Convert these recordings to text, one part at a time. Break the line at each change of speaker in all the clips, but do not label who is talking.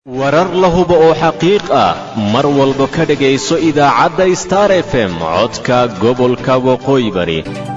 warar la hubo oo xaqiiq ah mar walba ka dhegayso idaacadda star f m codka gobolka waqooyi bari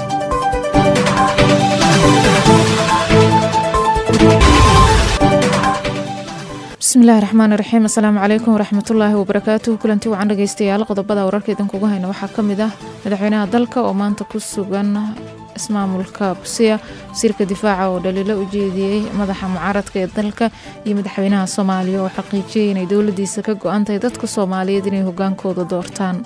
bismillahi raxmaani raxiim assalaamu calaykum waraxmatullaahi wabarakaatuhu kulanti wacan dhegeystayaal qodobada wararka idinkugu hayna waxaa ka mid ah madaxweynaha dalka oo maanta ku sugan ismaamulka busiya wasiirka difaaca oo dhaliilo u jeediyey madaxa mucaaradka ee dalka iyo madaxweynaha soomaaliya oo xaqiijiyey inay dowladiisa ka go-an tahay dadka soomaaliyeed inay hogaankooda doortaan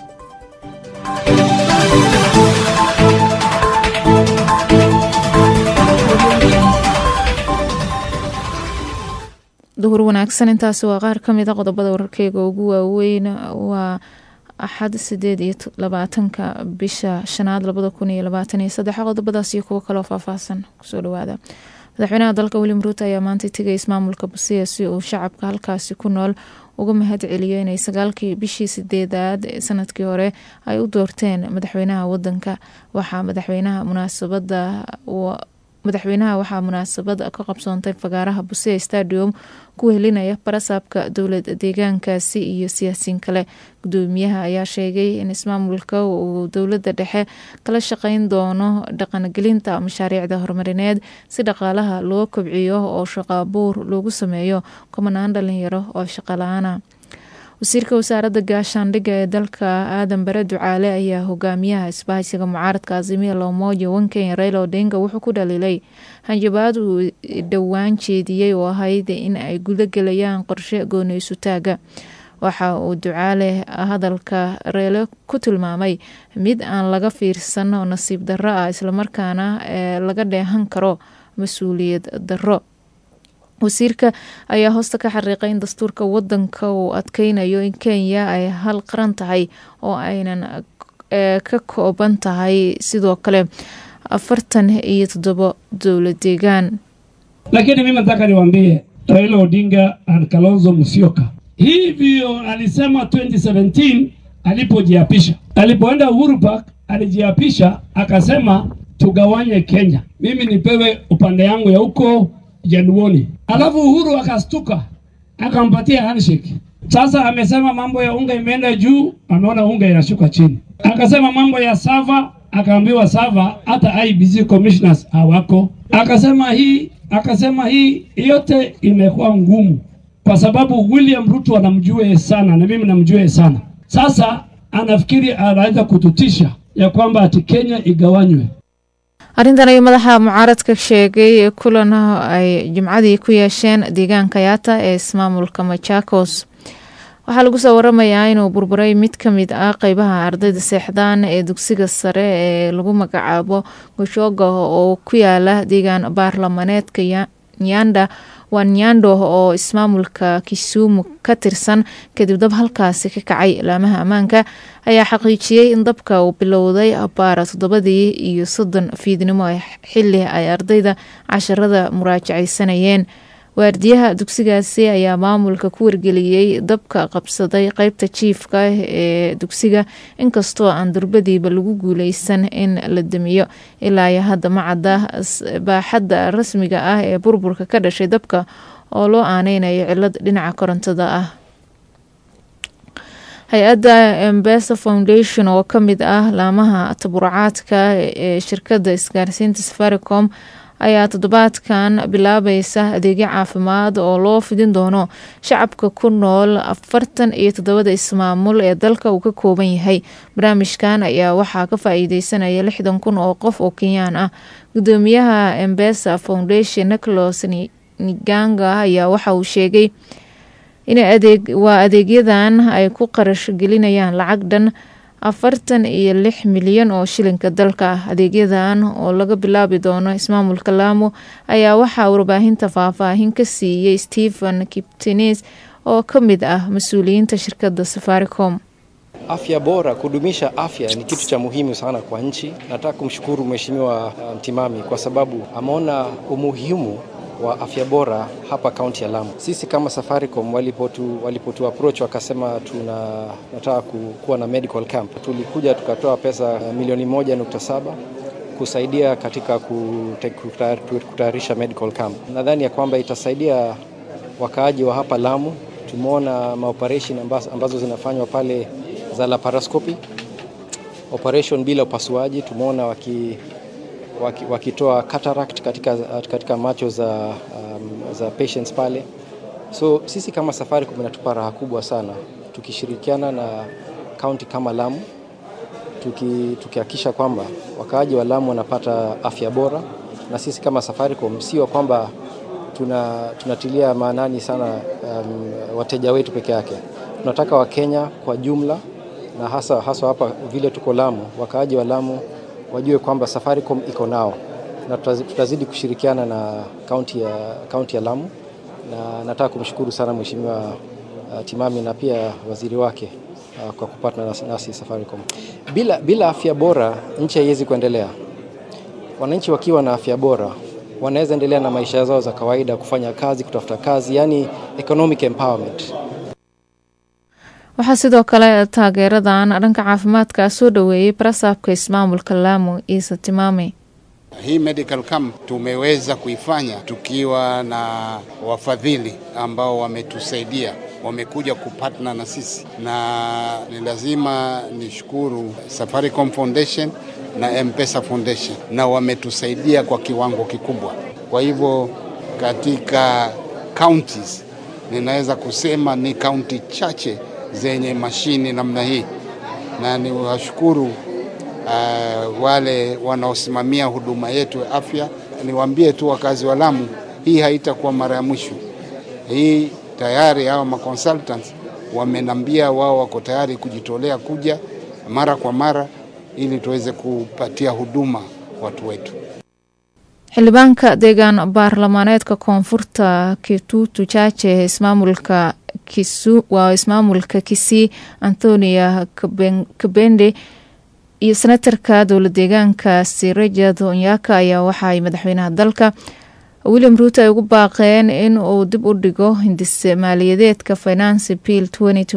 duhur wanaagsan intaasi waa qaar ka mid a qodobada wararkeyga ugu waaweyn waa axad sideed iyo labaatanka bisha shanaad labada kun iyo labaatan iyo saddex qodobadaas iyo kuwo kaloo faahfaahsan kusoo dhawaada madaxweynaha dalka william ruuto ayaa maanta tegay ismaamulka busiya si uu shacabka halkaasi ku nool uga mahad celiyo inay sagaalkii bishii sideedaad ee sanadkii hore ay u doorteen madaxweynaha wadanka waxaa madaxweynaha munaasabada madaxweynaha waxaa munaasabad ka qabsoontay fagaaraha busiya stadium ku helinaya barasaabka dowlad deegaankaasi iyo siyaasiin kale gudoomiyaha ayaa sheegay in ismaamulka uu dowlada dhexe kala shaqeyn doono dhaqangelinta mashaariicda horumarineed si dhaqaalaha loo kobciyo oo shaqaabuur loogu sameeyo kumanaan dhalinyaro oo shaqala-aana wasiirka wasaaradda gaashaandhigga ee dalka aadan bare ducaale ayaa hogaamiyaha isbahaysiga mucaaradka azimiya lomoja wankenya raila odinga wuxuu ku dhaliilay hanjabaad uu dhowaan jeediyey oo ahayd in ay guda gelayaan qorshe gooneysu taaga waxa uu ducaale hadalka reele ku tilmaamay mid aan laga fiirsan oo nasiib darro ah islamarkaana laga dheehan karo mas-uuliyad darro wasiirka ayaa hoosta ka xariiqay in dastuurka wadanka uu adkeynayo in kenya ay hal qaran tahay oo aynan ka kooban tahay sidoo kale afartan iyo toddobo dowlad deegaan
lakini mimi nataka niwaambie Raila Odinga na Kalonzo Musyoka hivyo alisema 2017 alipojiapisha, alipoenda Uhuru Park alijiapisha akasema tugawanye Kenya, mimi nipewe upande yangu ya huko Januoni. Alafu Uhuru akastuka akampatia handshake. Sasa amesema mambo ya unga imeenda juu, ameona unga inashuka chini. Akasema mambo ya sava, akaambiwa sava hata IBC commissioners hawako. Akasema hii, akasema hii yote imekuwa ngumu kwa sababu William Ruto anamjua sana na mimi namjua sana. Sasa anafikiri anaweza kututisha ya kwamba ati Kenya igawanywe.
arrintan ayuu madaxa mucaaradka sheegay kulan ay jimcadii ku yeesheen deegaanka yaata ee ismaamulka machakos waxaa lagu soo waramayaa inuu burburay mid ka mid ah qeybaha ardayda seexdaan ee dugsiga sare ee lagu magacaabo goshoga oo ku yaala deegaan baarlamaneedka nyanda waa nyando oo ismaamulka kisumu ka tirsan kadib dab halkaasi ka kacay laamaha ammaanka ayaa xaqiijiyey in dabka uu bilowday baara toddobadii iyo soddon fiidnimo xili ay ardayda casharada muraajacaysanayeen waardiyaha dugsigaasi ayaa maamulka ku wargeliyey dabka qabsaday qeybta jiifka ee dugsiga inkastoo aan durbadiiba lagu guuleysan in la damiyo ilaa iyo hadda macadda baaxadda rasmiga ah ee burburka ka dhashay dabka oo loo aaneynayo cilad dhinaca korontada ah hay-adda embesa foundation oo ka mid ah laamaha taburucaadka ee shirkadda isgaarsiinta safaricom ayaa toddobaadkan bilaabaysa adeegyo caafimaad oo loo fidin doono shacabka ku nool afartan iyo toddobada ismaamul ee dalka uu ka kooban yahay barnaamijkan ayaa waxaa ka faa-iideysanaya lixdan kun oo qof oo kenyaan ah gudoomiyaha embesa foundation nicholas niganga ayaa waxa uu sheegay in waa adeegyadan ay ku qarash gelinayaan lacag dhan afartan iyo lix milyan oo shilinka dalka ah adeegyadan oo laga bilaabi doono ismaamulka laamo ayaa waxaa warbaahinta faahfaahin ka siiyey stephen kiptenes oo ka mid ah mas-uuliyiinta shirkadda safaricom
Afya bora, kudumisha afya ni kitu cha muhimu sana kwa nchi. Nataka kumshukuru Mheshimiwa Mtimami kwa sababu ameona umuhimu wa afya bora hapa kaunti ya Lamu. Sisi kama Safaricom walipotu, walipotu approach wakasema tuna nataka kuwa na medical camp, tulikuja tukatoa pesa milioni moja nukta saba kusaidia katika kutayarisha medical camp. Nadhani ya kwamba itasaidia wakaaji wa hapa Lamu tumeona maoperation ambazo, ambazo zinafanywa pale za laparoscopy operation bila upasuaji. Tumeona waki, waki, wakitoa cataract katika, katika macho za, um, za patients pale. So sisi kama Safaricom inatupa raha kubwa sana tukishirikiana na kaunti kama Lamu tukihakikisha tuki kwamba wakaaji wa Lamu wanapata afya bora, na sisi kama Safaricom sio kwamba tuna, tunatilia maanani sana um, wateja wetu peke yake. Tunataka Wakenya kwa jumla na hasa hasa hapa vile tuko Lamu, wakaaji wa Lamu wajue kwamba Safaricom iko nao na tutazidi kushirikiana na kaunti ya, kaunti ya Lamu, na nataka kumshukuru sana Mheshimiwa uh, Timami na pia waziri wake uh, kwa kupatana nasi, nasi Safaricom. Bila, bila afya bora nchi haiwezi kuendelea. Wananchi wakiwa na afya bora wanaweza endelea na maisha zao za kawaida, kufanya kazi, kutafuta kazi, yani economic empowerment.
waxaa sidoo kale taageeradan dhanka caafimaadka soo dhoweeyey barasaabka ismaamulka Lamu Isa Timami.
Hii medical camp tumeweza kuifanya tukiwa na wafadhili ambao wametusaidia, wamekuja kupatna na sisi, na ni lazima nishukuru Safaricom Foundation na M-Pesa Foundation, na wametusaidia kwa kiwango kikubwa. Kwa hivyo katika counties ninaweza kusema ni kaunti chache zenye mashini namna hii, na niwashukuru uh, wale wanaosimamia huduma yetu ya afya. Niwaambie tu wakazi wa Lamu, hii haitakuwa mara ya mwisho. Hii tayari hawa maconsultants wamenambia wao wako tayari kujitolea kuja mara kwa mara ili tuweze kupatia huduma watu wetu.
xildhibaanka deegaan baarlamaaneedka koonfurta kitutu jaaje ismaamulka waa ismaamulka kisii antonia kabende iyo senatarka dowla deegaankaasi rajad onyaka ayaa waxaay madaxweynaha dalka william ruuto ay ugu baaqeen in uu dib u dhigo hindise maaliyadeedka finance bill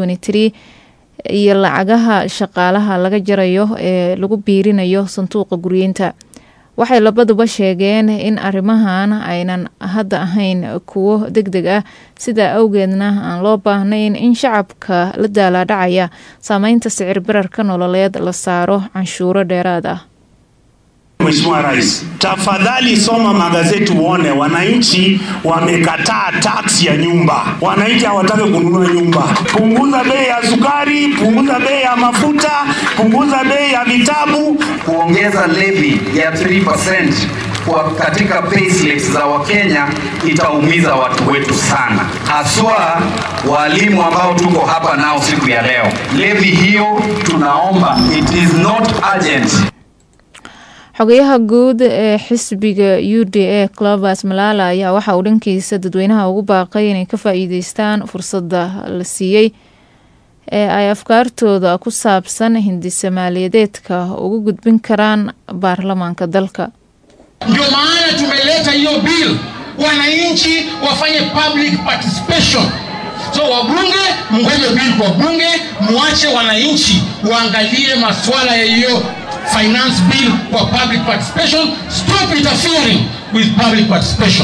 iyo lacagaha shaqaalaha laga jarayo ee lagu biirinayo sanduuqa guryeynta waxay labaduba sheegeen in arrimahan aynan hadda ahayn kuwo deg deg ah sidaa awgeedna aan loo baahnayn in shacabka la daalaadhacaya saameynta sicir bararka nololeed la saaro canshuuro dheeraad ah
Mheshimiwa Rais, tafadhali soma magazeti uone wananchi wamekataa taksi ya nyumba. Wananchi hawataki kununua nyumba. Punguza bei ya sukari, punguza bei ya mafuta, punguza bei ya vitabu,
kuongeza levy ya 3% kwa katika payslips za Wakenya itaumiza watu wetu sana, haswa walimu ambao tuko hapa nao siku ya leo. Levy hiyo tunaomba, it is not urgent.
xogayaha guud ee xisbiga u d a clovers malala ayaa waxa uu dhankiisa dadweynaha ugu baaqay inay ka faa-iideystaan fursadda la siiyey ee ay afkaartooda ku saabsan hindise maaliyadeedka ugu gudbin karaan baarlamaanka dalka
ndio maana tumeleta hiyo bill wananchi wafanye public participation so wabunge mngoje bill kwa bunge muache wananchi waangalie maswala ya hiyo finance bill kwa public participation stop interfering with public participation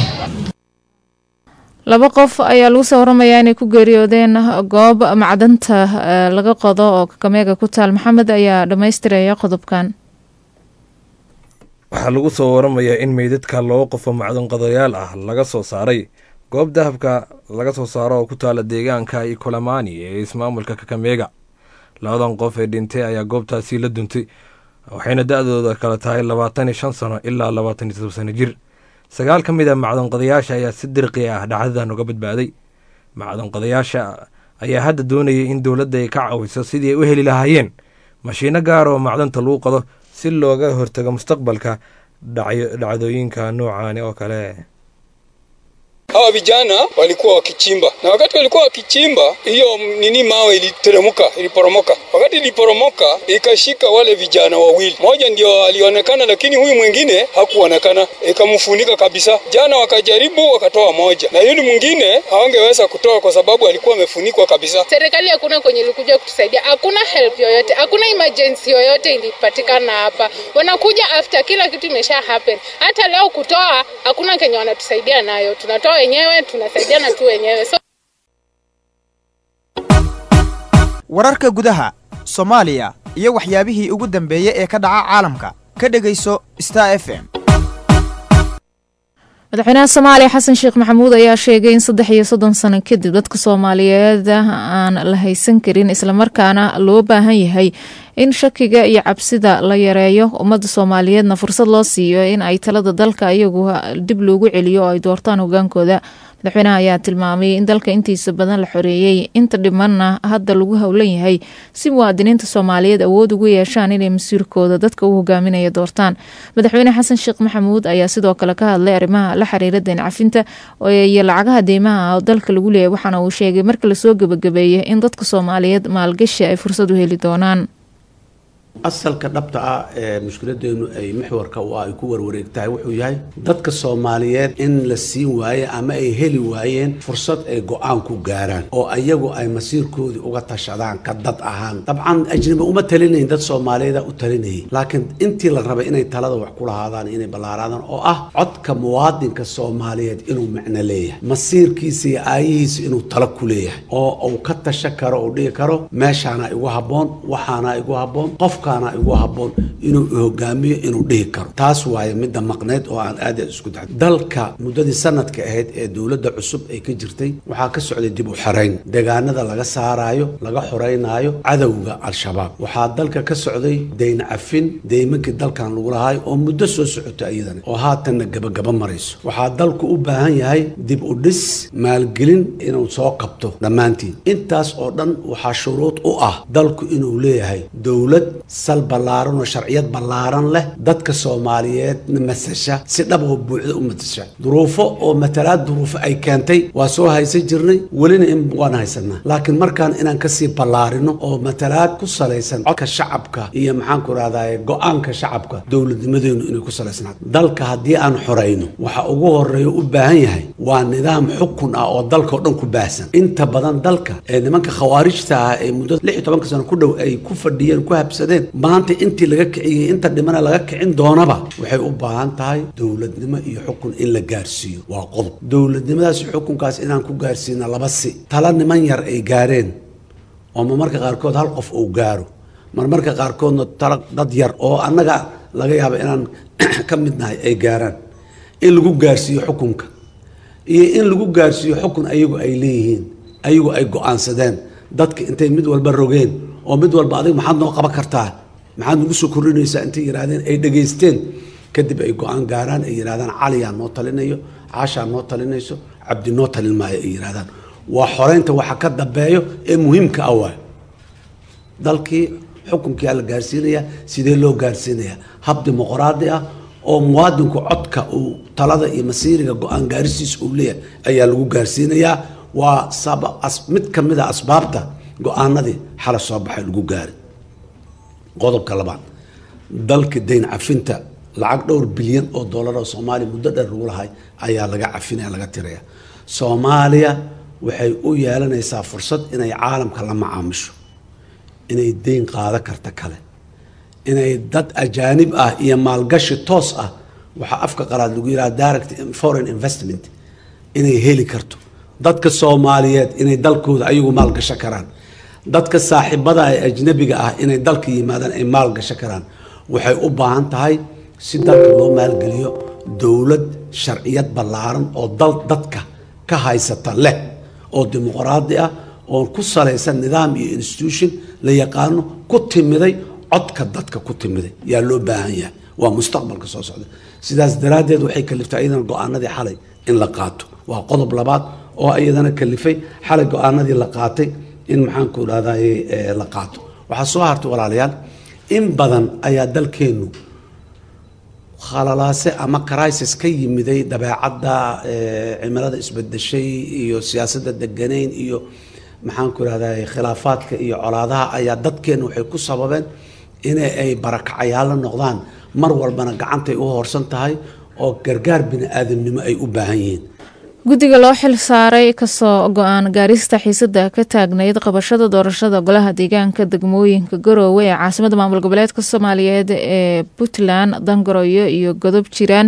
laba qof ayaa lagu soo waramayaa inay ku geeriyoodeen goob macdanta laga qodo oo kakameega ku taal maxamed ayaa dhammaystiraya qodobkan
waxaa lagu soo waramayaa in meydadka laba qofoo macdanqodayaal ah laga soo saaray goob dahabka laga soo saaro oo ku taala deegaanka ikolamani ee ismaamulka kakameega labadan qof ee dhintay ayaa goobtaasi la duntay waxayna da-dooda kala tahay labaatan iyo shan sano ilaa labaatan iyo todob sano jir sagaal ka mid a macdanqodayaasha ayaa si dirqi ah dhacdadan uga badbaaday macdanqodayaasha ayaa hadda doonayay in dowladda ay ka caawiso sidii ay u heli lahaayeen mashiino gaar oo macdanta lagu qodo si looga hortago mustaqbalka dhacdooyinka noocaani oo kale
hawa vijana walikuwa wakichimba na wakati walikuwa wakichimba hiyo nini mawe iliteremka iliporomoka wakati iliporomoka ikashika wale vijana wawili mmoja ndio alionekana lakini huyu mwingine hakuonekana ikamfunika kabisa jana wakajaribu wakatoa moja na yule mwingine hawangeweza kutoa kwa sababu alikuwa amefunikwa kabisa
serikali hakuna kwenye ilikuja kutusaidia hakuna help yoyote hakuna emergency yoyote ilipatikana hapa wanakuja after kila kitu imesha happen hata leo kutoa hakuna kenye wanatusaidia nayo tunatoa wenyewe tunasaidiana tu wenyewe so
wararka gudaha soomaaliya iyo waxyaabihii ugu dambeeyey ee ka dhaca caalamka ka dhegayso star f m
madaxweynaha soomaaliya xasan sheekh maxamuud ayaa sheegay in saddex iyo soddon sano kadib dadka soomaaliyeed aan la haysan karin islamarkaana loo baahan yahay in shakiga iyo cabsida la yareeyo ummadda soomaaliyeedna fursad loo siiyo in ay talada dalka iyagu dib loogu celiyo oo ay doortaan hogaankooda madaxweynaha ayaa tilmaamay in dalka intiisa badan la xoreeyey inta dhimanna hadda lagu howlan yahay si muwaadiniinta soomaaliyeed awood ugu yeeshaan inay masiirkooda dadka u hogaaminaya doortaan madaxweyne xasan sheekh maxamuud ayaa sidoo kale ka hadlay arrimaha la xiriira deen cafinta iyo lacagaha deymaha oo dalka lagu leeyahy waxaana uu sheegay marka lasoo gebagabeeyay in dadka soomaaliyeed maalgashi ay fursad u heli doonaan
asalka dhabta ah ee mushkiladeenu ay maxwarka u ah ay ku warwareegtahay wuxuu yahay dadka soomaaliyeed in la siin waaye ama ay heli waayeen fursad ay go-aan ku gaaraan oo ayagu ay masiirkoodii uga tashadaan ka dad ahaan dabcan ajnabi uma talinayn dad soomaaliyeeda u talinayay laakiin intii la rabay inay talada wax ku lahaadaan inay ballaaraadaan oo ah codka muwaadinka soomaaliyeed inuu macno leeyahay masiirkiisa iyo aayihiisa inuu talo ku leeyahay oo uu ka tasha karo uu dhihi karo meeshaana igu habboon waxaana igu habboon qofka igu haboon inuu hogaamiyo inuu dhihi karo taas waaye midda maqneed oo aan aad aad isku daxay dalka muddadii sanadka ahayd ee dowladda cusub ay ka jirtay waxaa ka socday dib u xarayn deegaanada laga saaraayo laga xoreynaayo cadowga al-shabaab waxaa dalka ka socday deyn cafin deymankii dalkan lagu lahaay oo muddo soo socotay iyadana oo haatanna gabagaba marayso waxaa dalku u baahan yahay dib u dhis maalgelin inuu soo qabto dhammaantiin intaas oo dhan waxaa shuruud u ah dalku inuu leeyahay dowlad sal ballaaran oo sharciyad ballaaran leh dadka soomaaliyeedna masasha si dhab oo buuxda u matasha duruufo oo matalaad duruufo ay keentay waa soo haysan jirnay welina in waan haysanaa laakiin markaan inaan kasii ballaarino oo matalaad ku salaysan codka shacabka iyo maxaan ku rahdaye go-aanka shacabka dowladnimadeenu inay ku salaysnaato dalka haddii aan xorayno waxa ugu horeeya u baahan yahay waa nidaam xukun ah oo dalka oo dhan ku baahsan inta badan dalka ee nimanka khawaarijta ah ee muddo lix iyo tobanka sano ku dhow ay ku fadhiyeen ku habsadeen maanta intii laga kiciyey inta dhimana laga kicin doonaba waxay u baahan tahay dowladnimo iyo xukun in la gaarsiiyo waa qodob dowladnimadaas iyo xukunkaas inaan ku gaarsiina laba si tala niman yar ay gaareen oo marmarka qaarkood hal qof uu gaaro marmarka qaarkoodna tala dad yar oo annaga laga yaabo inaan ka mid nahay ay gaaraan in lagu gaarsiiyo xukunka iyo in lagu gaarsiiyo xukun ayagu ay leeyihiin ayagu ay go-aansadeen dadka intay mid walba rogeen oo mid walba adig maxaad noo qaban kartaa maxaad nagu soo kordhinaysaa intay yidhahdeen ay dhegaysteen kadib ay go-aan gaaraan ay yidhahdaan caliyaa noo talinayo caashaa noo talinayso cabdi noo talin maayo ay yidhahdaan waa xoreynta waxa ka dambeeyo ee muhiimka ah waay dalkii xukunkiyaa la gaarsiinayaa sidee loo gaarsiinayaa hab dimuqraadi ah oo muwaadinku codka uu talada iyo masiiriga go-aan gaarisiisa uu leeyahay ayaa lagu gaarsiinayaa waa mid ka mid a asbaabta go-aanadii xala soo baxay lagu gaaray qodobka labaad dalka dayn cafinta lacag dhowr bilyan oo dollar oo soomaaliya muddo dheer lagu lahay ayaa laga cafinaya laga tiraya soomaaliya waxay u yeelanaysaa fursad inay caalamka la macaamisho inay deyn qaado karta kale inay dad ajaanib ah iyo maalgashi toos ah waxaa afka qalaad lagu yidhaha direct foreign investment inay heli karto dadka soomaaliyeed inay dalkooda ayagu maalgasho karaan dadka saaxiibada ee ajnabiga ah inay dalka yimaadaan ay maalgasho karaan waxay u baahan tahay si dalka loo maalgeliyo dowlad sharciyad ballaaran oo dal dadka ka haysata leh oo dimuqraadi ah oo ku salaysan nidaam iyo institution la yaqaano ku timiday codka dadka ku timiday yaa loo baahan yahay waa mustaqbalka soo socda sidaas daraaddeed waxay kaliftay iyadana go-aanadii xalay in la qaato waa qodob labaad oo iyadana kalifay xalay go-aanadii la qaatay in maxaanku dhahdaye la qaato waxaa soo hartay walaalayaal in badan ayaa dalkeennu khalalaase ama crisis ka yimiday dabeecadda cimilada isbedeshay iyo siyaasadda deganayn iyo maxaanku rahdaye khilaafaadka iyo colaadaha ayaa dadkeenna waxay ku sababeen in ay barakacayaalla noqdaan mar walbana gacantay u hoorsan tahay oo gargaar bini aadamnimo ay u baahan yihiin
guddiga loo xil saaray kasoo go-aan gaarista xiisada ka taagnayd qabashada doorashada golaha deegaanka degmooyinka garoowe ee caasimada maamul goboleedka soomaaliyeed ee puntland dangaroyo iyo godob jiraan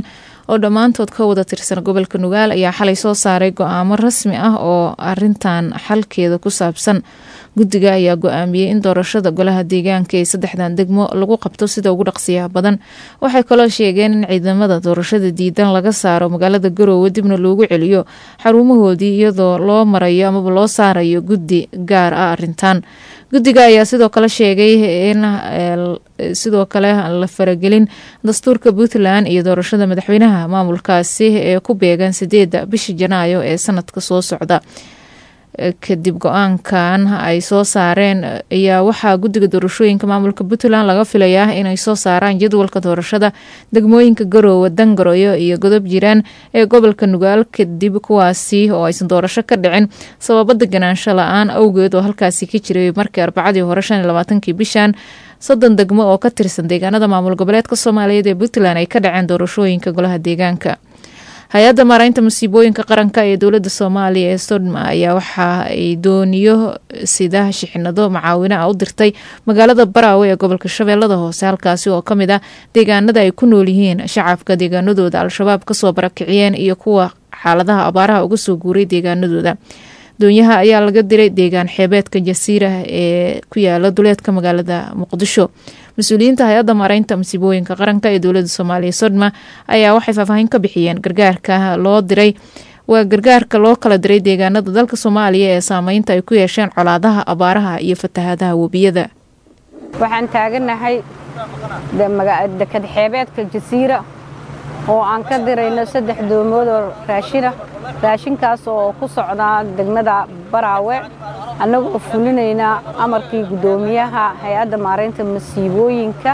oo dhammaantood ka wada tirsan gobolka nugaal ayaa xalay soo saaray go-aamo rasmi ah oo arintan xalkeeda ku saabsan guddiga ayaa go-aamiyey in doorashada golaha deegaanka ee saddexdan degmo lagu qabto sida ugu dhaqsiyaha badan waxay kaloo sheegeen in ciidamada doorashada diidan laga saaro magaalada garoowe dibna loogu celiyo xarumahoodii iyadoo loo marayo amaba loo saarayo guddi gaar ah arintan guddiga ayaa sidoo kale sheegay in sidoo kale la faragelin dastuurka puntland iyo doorashada madaxweynaha maamulkaasi ee ku beegan sideeda bisha janaayo ee sanadka soo socda kadib go-aankan ay soo saareen ayaa waxaa guddiga doorashooyinka maamulka puntland laga filayaa inay soo saaraan jadwalka doorashada degmooyinka garoowe dangaroyo iyo godob jiraan ee gobolka nugaal kadib kuwaasi oo aysan doorasho ka dhicin sababo deganaansho la-aan awgeed oo halkaasi ka jiray markii arbacadii hore shan iyo labaatankii bishan soddon degmo oo ka tirsan deegaanada maamul goboleedka soomaaliyeed ee puntland ay ka dhaceen doorashooyinka golaha deegaanka hay-adda maaraynta musiibooyinka qaranka ee dowladda soomaaliya ee sodma ayaa waxa ay dooniyo sida shixinado macaawino ah u dirtay magaalada baraawe ee gobolka shabeellada hoose halkaasi oo kamid ah deegaanada ay ku nool yihiin shacabka deegaanadooda al-shabaab kasoo barakiciyeen iyo kuwa xaaladaha abaaraha uga soo guuray deegaanadooda doonyaha ayaa laga diray deegaan xeebeedka jasiira ee ku yaala duleedka magaalada muqdisho mas-uuliyiinta hay-adda maaraynta masiibooyinka qaranka ee dowladda soomaaliya sodma ayaa waxay faahfaahin ka bixiyeen gargaarka loo diray waa gargaarka loo kala diray deegaanada dalka soomaaliya ee saameynta ay ku yeesheen colaadaha abaaraha iyo fatahaadaha webiyada
waxaan taaganahay dekad xeebeedka jasiira oo aan ka dirayno saddex doomood oo raashina raashinkaas oo ku socdaa degmada baraawe annagoo fulinaynaa amarkii guddoomiyaha hay-adda maaraynta masiibooyinka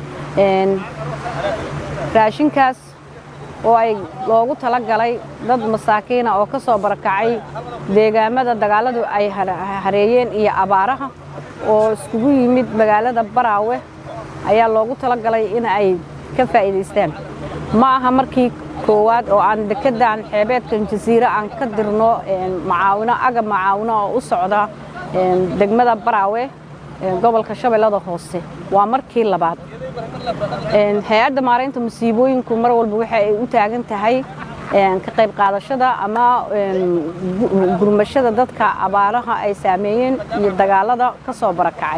raashinkaas oo ay loogu tala galay dad masaakiina oo ka soo barakacay deegaamada dagaalladu ay hareeyeen iyo abaaraha oo iskugu yimid magaalada baraawe ayaa loogu tala galay in ay ka faa'iidaystaan ma aha markii koowaad oo aan dekedan xeebeedkan jasiire aan ka dirno macaawino agab macaawino oo u socda degmada baraawe gobolka shabeellada hoose waa markii labaad hay-adda maaraynta masiibooyinku mar walba waxa ay u taagan tahay ka qayb qaadashada ama gurmashada dadka abaaraha ay saameeyeen iyo dagaalada ka soo barakacay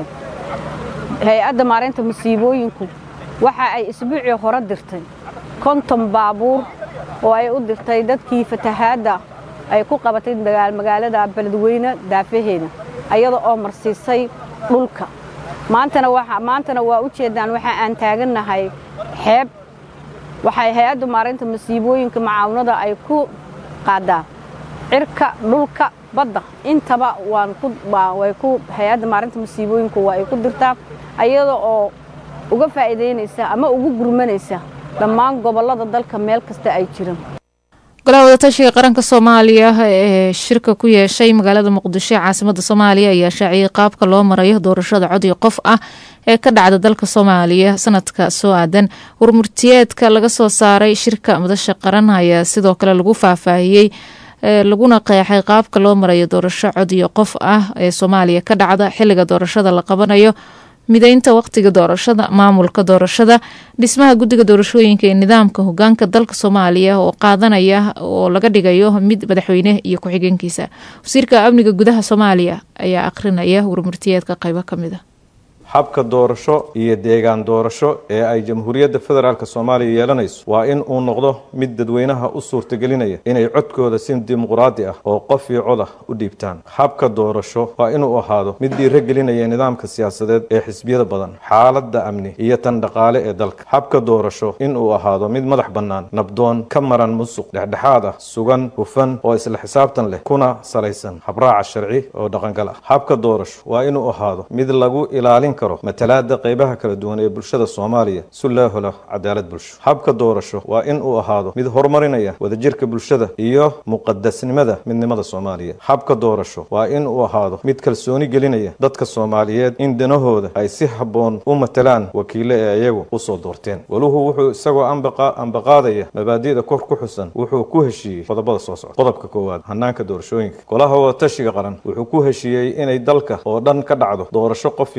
hay-adda maaraynta masiibooyinku waxa ay isbuucii hore dirtay konton baabuur oo ay u dirtay dadkii fatahaadda ay ku qabatay magaalada beledweyne daafaheeda ayada oo marsiisay dhulka maantana maantana waa u jeedaan waxa aan taagannahay xeeb waxay hay-adda maaraynta masiibooyinka macaawinada ay ku qaadaa cirka dhulka badda intaba waan ku way ku hay-adda maarinta masiibooyinku waa ay ku dirtaa ayada oo uga faa'iidaynaysa ama ugu gurmanaysa dhammaan gobollada dalka meel kasta ay jiraan
golaha wadatashiga qaranka soomaaliya ee shirka ku yeeshay magaalada muqdisho ee caasimada soomaaliya ayaa shaaciyey qaabka loo marayo doorashada codii qof ah ee ka dhacda dalka soomaaliya sanadka soo aadan warmurtiyeedka laga soo saaray shirka madasha qaran ayaa sidoo kale lagu faahfaahiyey laguna qeexay qaabka loo marayo doorasho codiyo qof ah ee soomaaliya ka dhacda xiliga doorashada la qabanayo mideynta waqtiga doorashada maamulka doorashada dhismaha guddiga doorashooyinka ee nidaamka hogaanka dalka soomaaliya oo qaadanaya oo laga dhigayo mid madaxweyne iyo ku-xigeenkiisa wasiirka amniga gudaha soomaaliya ayaa akhrinaya warmurtiyeedka qaybo ka mid a
habka doorasho iyo deegaan doorasho ee ay jamhuuriyadda federaalk soomaaliya yeelanayso waa in uu noqdo mid dadweynaha u suurtagelinaya inay codkooda si dimuqraadi ah oo qof iyo cod ah u dhiibtaan habka doorasho waa inuu ahaado mid dhiiragelinaya nidaamka siyaasadeed ee xisbiyada badan xaaladda amni iyo tan dhaqaale ee dalka habka doorasho inuu ahaado mid madax bannaan nabdoon ka maran musuq dhexdhexaad ah sugan hufan oo isla xisaabtan leh kuna salaysan habraaca sharci oo dhaqangal ah habka doorasho waa inuu ahaado mid lagu ilaalin karo matalaada qaybaha kala duwan ee bulshada soomaaliya si loo helo cadaalad bulsho habka doorasho waa in uu ahaado mid horumarinaya wadajirka bulshada iyo muqadasnimada midnimada soomaaliya habka doorasho waa in uu ahaado mid kalsooni gelinaya dadka soomaaliyeed in danahooda ay si habboon u matalaan wakiile ee iyagu usoo doorteen waluhu wuxuu isagoo ambaqaadaya mabaadi'da kor ku xusan wuxuu ku heshiiyey qodobada soo socda qodobka koowaad hanaanka doorashooyinka golaha wadatashiga qaran wuxuu ku heshiiyey inay dalka oo dhan ka dhacdo doorasho qof iyo coda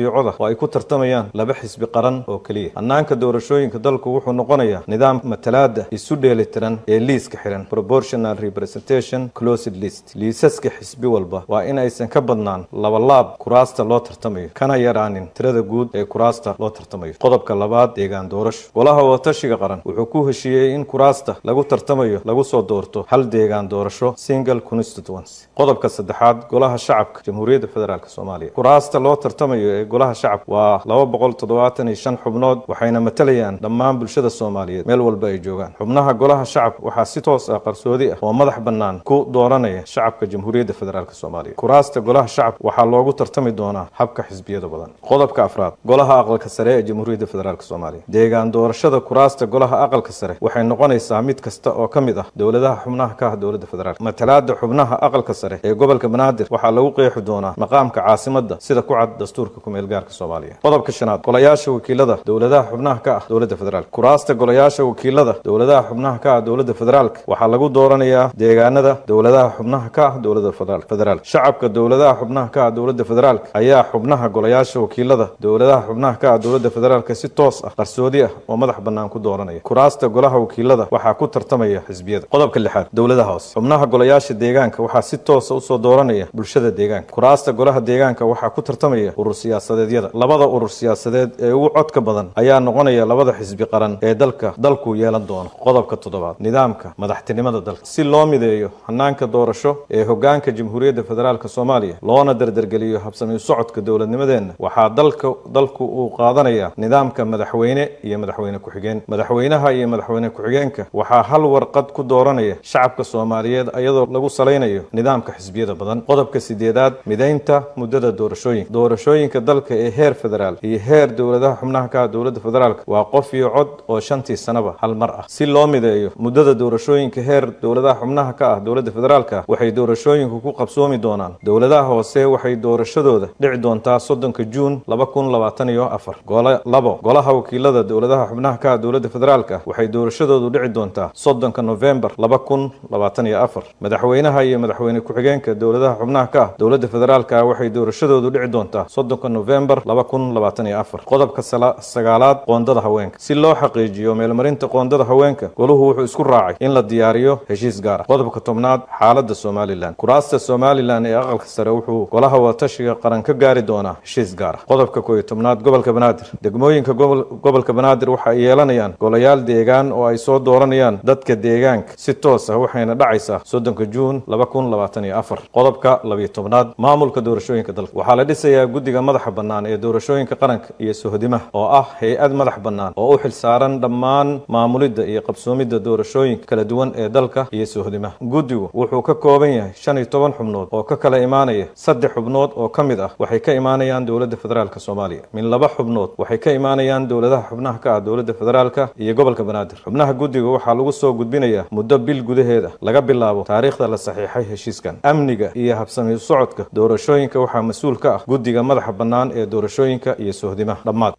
ay ku tartamayaan laba xisbi qaran oo keliya hannaanka doorashooyinka dalku wuxuu noqonayaa nidaam matalaada isu dheelitiran ee liiska xiran proportional representation closed list liisaska xisbi walba waa in aysan ka badnaan labalaab kuraasta loo tartamayo kana yaraanin tirada guud ee kuraasta loo tartamayo qodobka labaad deegaan doorasho golaha wadatashiga qaran wuxuu ku heshiiyey in kuraasta lagu tartamayo lagu soo doorto hal deegaan doorasho single constituency qodobka saddexaad golaha shacabka jamhuuriyadda federaalk soomaaliya kuraasta loo tartamayo ee golaha shacabka waa laba boqol toddobaatan iyo shan xubnood waxayna matalayaan dhammaan bulshada soomaaliyeed meel walba ay joogaan xubnaha golaha shacabka waxaa si toos ah qarsoodi ah oo madax bannaan ku dooranaya shacabka jamhuuriyadda federaalk soomaaliya kuraasta golaha shacabka waxaa loogu tartami doonaa habka xisbiyada badan qodobka afraad golaha aqalka sare ee jamhuuriyadda federaalk soomaaliya deegaan doorashada kuraasta golaha aqalka sare waxay noqonaysaa mid kasta oo ka mid ah dowladaha xubnaha ka ah dowladda federaalk matalaada xubnaha aqalka sare ee gobolka banaadir waxaa lagu qeexi doonaa maqaamka caasimadda sida ku cad dastuurka kumeel gaarka soomaaliya qodobka shanaad golayaasha wakiilada dowladaha xubnaha ka ah dowladda federaalk kuraasta golayaasha wakiilada dowladaha xubnaha ka ah dowladda federaalk waxaa lagu dooranayaa deegaanada dowladaha xubnaha ka ah dowladda federaalk shacabka dowladaha xubnaha ka ah dowladda federaalk ayaa xubnaha golayaasha wakiilada dowladaha xubnaha ka ah dowladda federaalk si toos ah qarsoodi ah oo madax bannaan ku dooranaya kuraasta golaha wakiilada waxaa ku tartamaya xisbiyada qodobka lixaad dowladaha hoose xubnaha golayaasha deegaanka waxaa si toosa usoo dooranaya bulshada deegaanka kuraasta golaha deegaanka waxaa ku tartamaya urur siyaasadeedyada labada urur siyaasadeed ee ugu codka badan ayaa noqonaya labada xisbi qaran ee dalka dalku yeelan doono qodobka toddobaad nidaamka madaxtinimada dalka si loo mideeyo hanaanka doorasho ee hogaanka jamhuuriyadda federaalk soomaaliya loona dardargeliyo habsami socodka dowladnimadeenna waxaa dalka dalku uu qaadanaya nidaamka madaxweyne iyo madaxweyne ku-xigeen madaxweynaha iyo madaxweyne ku-xigeenka waxaa hal warqad ku dooranaya shacabka soomaaliyeed iyadoo lagu salaynayo nidaamka xisbiyada badan qodobka sideedaad mideynta muddada doorashooyinka doorashooyinka dalka ee heer federaal iyo heer dowladaha xubnaha ka ah dowladda federaalk waa qof iyo cod oo shantii sanaba hal mar ah si loo mideeyo muddada doorashooyinka heer dowladaha xubnaha ka ah dowladda federaalka waxay doorashooyinku ku qabsoomi doonaan dowladaha hoose waxay doorashadooda dhici doontaa soddonka juun laba kun labaatan iyo afar labo golaha wakiilada dowladaha xubnaha ka ah dowladda federaalka waxay doorashadoodu dhici doontaa soddonka novembar laba kun labaatan iyo afar madaxweynaha iyo madaxweyne ku-xigeenka dowladaha xubnaha ka ah dowladda federaalka waxay doorashadoodu dhici doontaa soddonka novembar laba kun labaatan iyo afar qodobka sagaalaad qoondada haweenka si loo xaqiijiyo meelmarinta qoondada haweenka goluhu wuxuu isku raacay in la diyaariyo heshiis gaar ah qodobka tobnaad xaaladda somalilan kuraasta somalilan ee aqalka sare wuxuu golaha wadatashiga qaran ka gaari doonaa heshiis gaar ah qodobka kooiyo tobnaad gobolka banaadir degmooyinka gobolka banaadir waxa ay yeelanayaan golayaal deegaan oo ay soo dooranayaan dadka deegaanka si toos ah waxayna dhacaysaa soddonka juun laba kun labaatan iyo afar qodobka labiyo tobnaad maamulka doorashooyinka dalka waxaa la dhisayaa guddiga madaxa bannaan ee doorashooyinka qaranka iyo sohdimaha oo ah hay-ad madax bannaan oo u xilsaaran dhammaan maamulidda iyo qabsoomidda doorashooyinka kala duwan ee dalka iyo sohdimaha guddigu wuxuu ka kooban yahay shan iyo toban xubnood oo ka kala imaanaya saddex xubnood oo ka mid ah waxay ka imaanayaan dowladda federaalk soomaaliya min laba xubnood waxay ka imaanayaan dowladaha xubnaha ka ah dowladda federaalka iyo gobolka banaadir xubnaha guddiga waxaa lagu soo gudbinayaa muddo bil gudaheeda laga bilaabo taariikhda la saxiixay heshiiskan amniga iyo habsami socodka doorashooyinka waxaa mas-uul ka ah guddiga madaxa bannaan ee doorashooyinka iyo sohdimaha dhammaad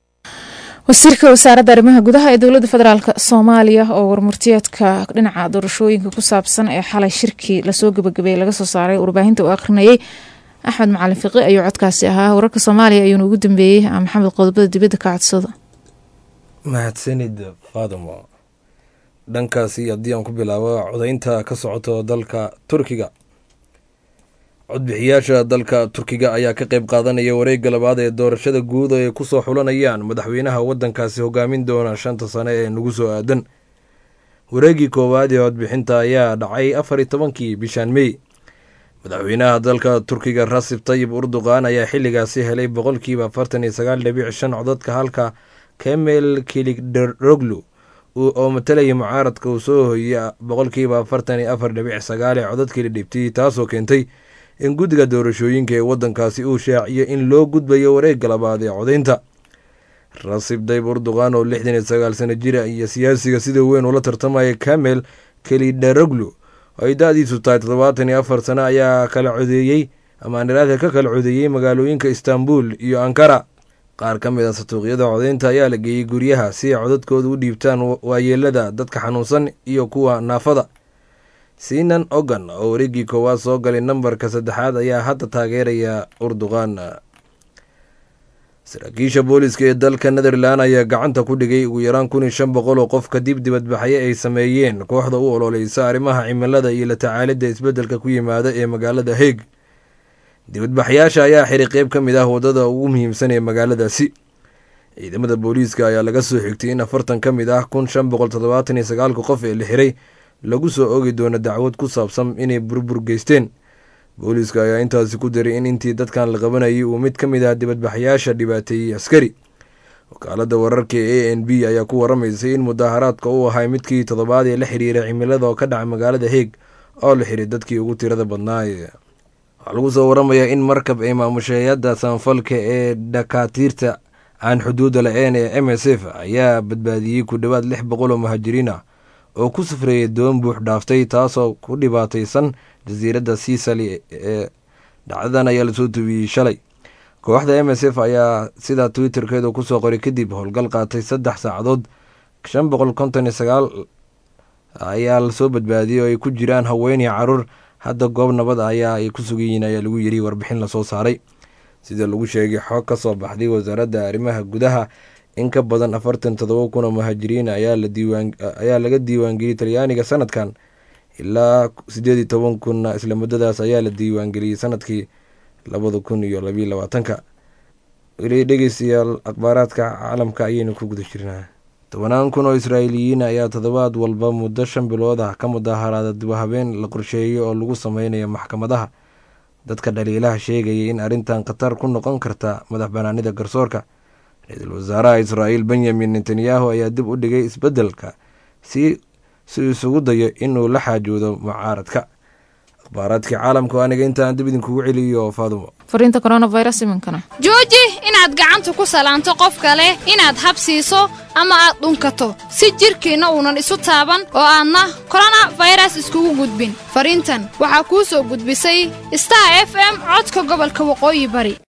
wasiirka wasaaradda arrimaha gudaha ee dowladda federaalk soomaaliya oo warmurtiyeedka dhinaca doorashooyinka ku saabsan ee xalay shirkii lasoo gabagabeeyey laga soo saaray warbaahinta uu akhrinayay axmed macalin fiqi ayuu codkaasi ahaa wararka soomaaliya ayuuna ugu dambeeyey maxamed qodobada dibadda ka codsada
mahadsanid faadimo dhankaasi haddii aan ku bilaabo codaynta ka socoto dalka turkiga codbixiyaasha dalka turkiga ayaa ka qayb qaadanaya wareegga labaad ee doorashada guud oo ay ku soo xulanayaan madaxweynaha waddankaasi hogaamin doona shanta sane ee nagu soo aadan wareeggii koowaad ee codbixinta ayaa dhacay afar iyo tobankii bishaan mey madaxweynaha dalka turkiga rasib tayib urduqan ayaa xilligaasi helay boqolkiiba afartan iyo sagaal dhibic shan codadka halka kemel kiligdaroglu oo matalaya mucaaradka uu soo hoyey boqolkiiba afartan iyo afar dhibic sagaal ee codadkii la dhibtay taasoo keentay in guddiga doorashooyinka ee waddankaasi uu shaaciyo in loo gudbayo wareegga labaad ee codaynta rasib dayb urduqan oo lixdan iyo sagaal sano jira iyo siyaasiga sida weyn ula tartamaya kamel kelidaroglu oo ay da-diisu tahay toddobaatan iyo afar sano ayaa kala codeeyey amaaniraadka ka kala codeeyey magaalooyinka istanbul iyo ankara qaar ka mid a satuuqyada codaynta ayaa la geeyey guryaha si ay codadkooda u dhiibtaan waayeelada dadka xanuunsan iyo kuwa naafada sinan ogan oo wareeggii koowaad soo galay nambarka saddexaad ayaa hadda taageeraya urduqan saraakiisha booliska ee dalka netherland ayaa gacanta ku dhigay ugu yaraan kun iyo shan boqol oo qof kadib dibadbaxyo ay sameeyeen kooxda u ololeysa arrimaha cimilada iyo la tacaalidda isbeddelka ku yimaada ee magaalada heeg dibadbaxyaasha ayaa xiray qeyb ka mid ah waddada ugu muhiimsan ee magaaladaasi ciidamada booliiska ayaa laga soo xigtay in afartan ka mid ah kun shan boqol toddobaatan iyo sagaalka qof ee la xiray lagu soo ogi doono dacwad ku saabsan inay burbur geysteen booliiska ayaa intaasi ku daray in intii dadkan la qabanayay uu mid ka mid ah dibadbaxyaasha dhibaateeyey askari wakaalada wararka ee a n b ayaa ku waramaysay in mudaaharaadka uu ahay midkii toddobaad ee la xiriiray cimilada oo ka dhaca magaalada heeg oo la xiray dadkii ugu tirada badnaaye waxaa lagu soo waramayaa in markab ay maamusheeyada samafalka ee dhakaatiirta aan xuduudda la-een ee m s f ayaa badbaadiyey ku dhowaad lix boqol oo muhaajiriin ah oo ku safreeyay doon buux dhaaftay taasoo ku dhibaataysan jasiiradda siisali ee dhacdadan ayaa lasoo tubiyey shalay kooxda m s f ayaa sidaa twitterkeedu kusoo qoray kadib howlgal qaatay saddex saacadood shan boqol konton iyo sagaal ayaa lasoo badbaadiyey oo ay ku jiraan haween iyo caruur hadda goob nabad ayaa ay ku sugan yihiin ayaa lagu yiri warbixin lasoo saaray sida lagu sheegay xoog ka soo baxday wasaaradda arrimaha gudaha in ka badan afartan todoba kun oo muhaajiriin ayaa laga diiwaangeliyey talyaaniga sanadkan ilaa sideed iyo toban kunna isla muddadaas ayaa la diiwaangeliyey sanadkii labada kun iyo labiyo labaatanka weli dhegeystayaal akhbaaraadka caalamka ayaynu ku guda jirnaa tobanaan kun oo israa'iiliyiin ayaa toddobaad walba muddo shan bilood ah ka mudaaharaada dibhabeen la qorsheeyey oo lagu sameynayo maxkamadaha dadka dhaliilaha sheegayay in arrintan khatar ku noqon karta madax banaanida garsoorka ra-iisul wasaaraha israa'iil benyamin netanyahu ayaa dib u dhigay isbeddelka si si isugu dayo inuu la xaajoodo mucaaradka akhbaaraadkii caalamka aniga intaan dib idinkugu celiyo faadumo
fariinta coronavirus iminkana
jooji inaad gacanta ku salaanto qof kale inaad habsiiso ama aad dhunkato si jidhkiinna uunan isu taaban oo aadna koronafayras iskugu gudbin fariintan waxaa kuu soo gudbisay star f m codka gobolka waqooyi bari